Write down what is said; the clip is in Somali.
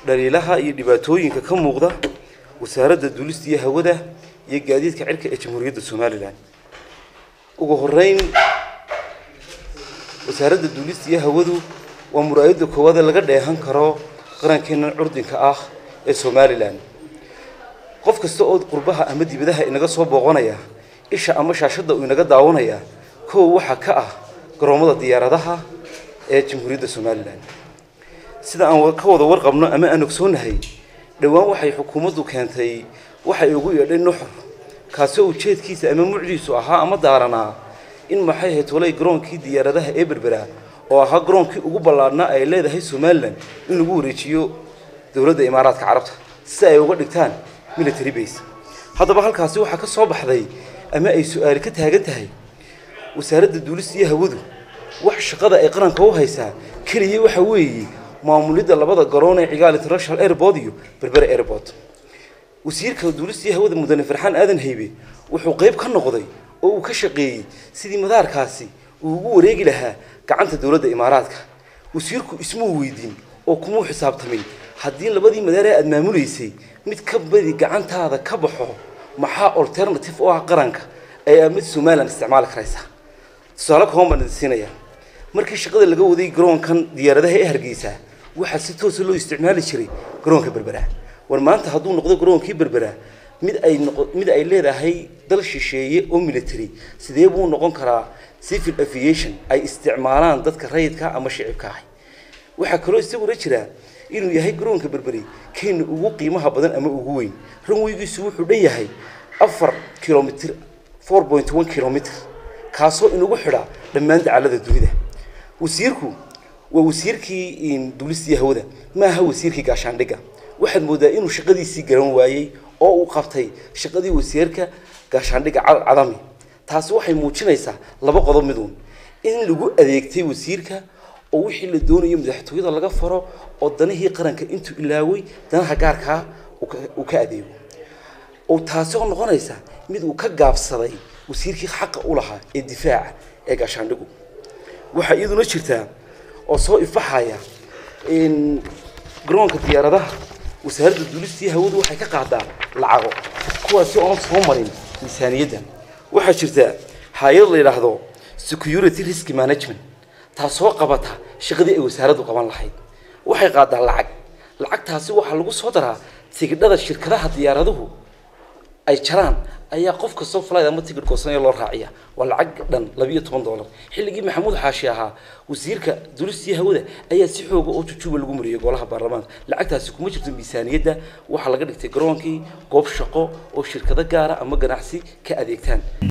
dhaliilaha iyo dhibaatooyinka ka muuqda wasaaradda duulista iyo hawada iyo gaadiidka cirka ee jamhuuriyadda somalilan ugu horeyn wasaaradda duulista iyo hawadu waa muraayadda koowaad ee laga dheehan karo qarankeennan curdinka ah ee somalilan qof kasta oo qurbaha ama dibadaha inaga soo booqanaya isha ama shaashadda uu inaga daawanaya kow waxaa ka ah garoomada diyaaradaha ee jamhuuriyadda somalilan sida aan ka wada warqabno ama aan ogsoonahay dhowaan waxay xukuumaddu keentay waxay ugu yeedhay nuxur kaasi oo ujeedkiisa ama mucdiisu ahaa ama daaranaa in maxay ahayd walay garoonkii diyaaradaha ee berbera oo ahaa garoonkii ugu ballaadhnaa ay leedahay somalilan in lagu wareejiyo dowladda imaaraadka carabta si ay uga dhigtaan military base haddaba halkaasi waxaa ka soo baxday ama ay su-aali ka taagan tahay wasaaradda duulista iyo hawadu wax shaqada ay qaranka u haysaa keliya waxa weeye maamulidda labada garoon ee cigaal international airport iyo berbera airport wasiirka duulista iyo hawada mudane farxaan aadan haybe wuxuu qayb ka noqday oo uu ka shaqeeyey sidii madaarkaasi uu ugu wareegi lahaa gacanta dowladda imaaraadka wasiirku ismuu weydiin oo kumuu xisaabtamin haddii labadii madaar ee aada maamulaysay mid ka badi gacantaada ka baxo maxaa alternative u ah qaranka ay aamid somalilan isticmaali karaysaa tusaale kooban baan idin siinayaa markii shaqada laga waday garoonkan diyaaradaha ee hargeysa waxaa si toosa loo isticmaali jiray garoonka berbera war maanta hadduu noqdo garoonkii berbera mid ay noqo mid ay leedahay dal shisheeye oo military sidee buu noqon karaa civil aviation ay isticmaalaan dadka rayidka ama shicibka ahay waxaa kaloo isaguna jira inuu yahay garoonka berberi kenya ugu qiimaha badan ama ugu weyn ranweygiisu wuxuu dhan yahay afar kilomitr four point one kilomitr kaasoo inagu xidha dhammaan dacalada dunida wasiirku waa wasiirkii duulistii hawada maaha wasiirkii gaashaandhigga waxaad moodaa inuu shaqadiisii garan waayey oo uu qabtay shaqadii wasiirka gaashaandhigga cadami taasi waxay muujinaysaa laba qodob miduun in lagu adeegtay wasiirka oo wixii la doonayo madaxtooyada laga faro oo danihii qaranka intuu ilaaway danaha gaarkaa uu ka adeego oo taasi oo noqonaysa mid uu ka gaabsaday wasiirkii xaqa u lahaa ee difaaca ee gaashaandhigu waxaa iyaduna jirtaa oo soo ifaxaya garoonka diyaaradaha wasaaradda duulistii hawadu waxay ka qaadaa lacago kuwaasi oon soo marin miisaaniyadda waxaa jirta hay-ad la yidhaahdo security risk management taasoo qabata shaqadii ay wasaaraddu qaban lahayd waxay qaadaa lacag lacagtaasi waxaa lagu soo daraa tigidhada shirkadaha diyaaraduhu ay jaraan ayaa qof kastoo falayd ama tigidh goosanaya loo raaciya waa lacag dhan labiiyo toban dollar xilligii maxamuud xaashi ahaa wasiirka dulistii hawada ayaa si xooga oo jujuuba lagu mariyay golaha baarlamaanka lacagtaasi kuma jirto miisaaniyadda waxaa laga dhigtay garoonkii goob shaqo oo shirkado gaara ama ganacsi ka adeegtaan